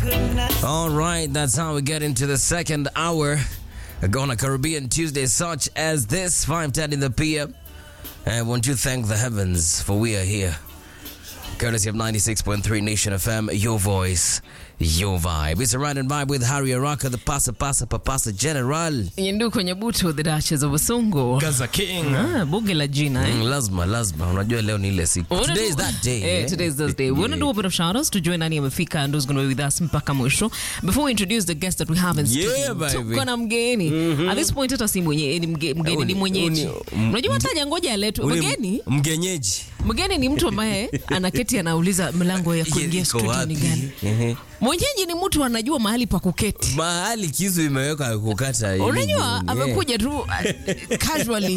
All right, that's how we get into the second hour. Gonna Caribbean Tuesday, such as this, 5:10 in the PM. And won't you thank the heavens for we are here. Courtesy of 96.3 Nation FM, your voice, your vibe. It's a ride and vibe with Harry Araka, the pasa pasa papasa general. Yendu kwenye butu the Duchess of Usungu. Gaza King. Ah, bunge la jina eh. Mm, lazima lazima, unajua leo ni ile siku. Wanna Today do- is that day. Eh, eh? today is that day. We want to do a bit of shout outs to join nani amefika and who's going to be with us mpaka mwisho. Before we introduce the guest that we have in Yeah, studio. baby. Tuko na mgeni. At this point hata si mwenye ni mge- mgeni ni Uni- mwenyeji. uni- Unajua hata jangoja aletwe. Ule Mgeni, mgenyeji. mgeni ni mtu ambaye anaketi anauliza mlango ya kuingia Iko studio wapi? ni gani. Ehe. Mwenyeji ni mtu anajua mahali pa kuketi. Mahali kisu imeweka kukata. ili Unajua jioni, eh. amekuja tu uh, casually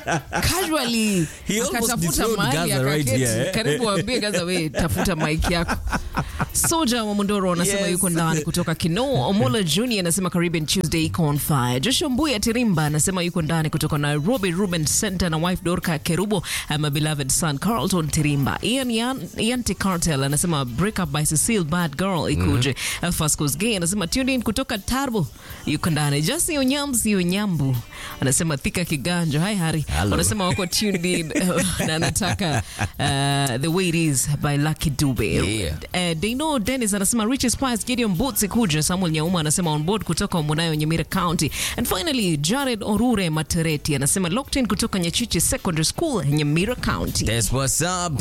casually He almost akatafuta dethroned mahali Gaza right akaketi. here, eh? Karibu waambie Gaza, we tafuta mic yako. Soja wa Mondoro anasema Yes. yuko ndani kutoka Kino. Omola Junior anasema Caribbean Tuesday iko on fire. Joshua Mbuya Tirimba anasema yuko ndani kutoka Nairobi Ruben Center na wife Dorka Kerubo and my beloved son Carlton Tirimba. Ian Yan, Yanti Cartel anasema break up by Cecile bad girl ikuje. Mm Fascos Gay anasema tuned in kutoka Tarbo yuko ndani. Jesse Onyamsi Onyambu anasema thika kiganjo. Hi Hari. Hello. Wanasema wako tuned in na anataka uh, the way it is by Lucky Dube. Yeah. Uh, Dino Dennis anasema Richie Spice, Gideon Boots kuja. Samuel Nyauma anasema on board kutoka Munayo Nyamira County. And finally Jared Orure Matereti anasema locked in kutoka Nyachichi Secondary School Nyamira County. That's what's up.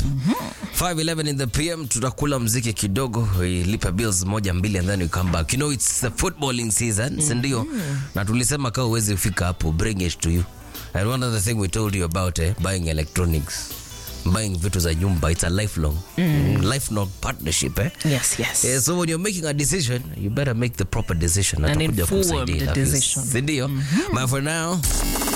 511 in the PM tutakula mziki kidogo, lipa bills moja mbili and then we come back. You know it's the footballing season, si ndio? Na tulisema kama uwezi fika hapo, bring it to you. And one other thing we told you about eh, buying electronics. Buying vitu za nyumba, it's a lifelong lifelong partnership eh? Yes, yes. Yeah, so when you're making a decision, you better make the proper decision. An Atakuja informed kusaidia, decision. Si ndio? But for now,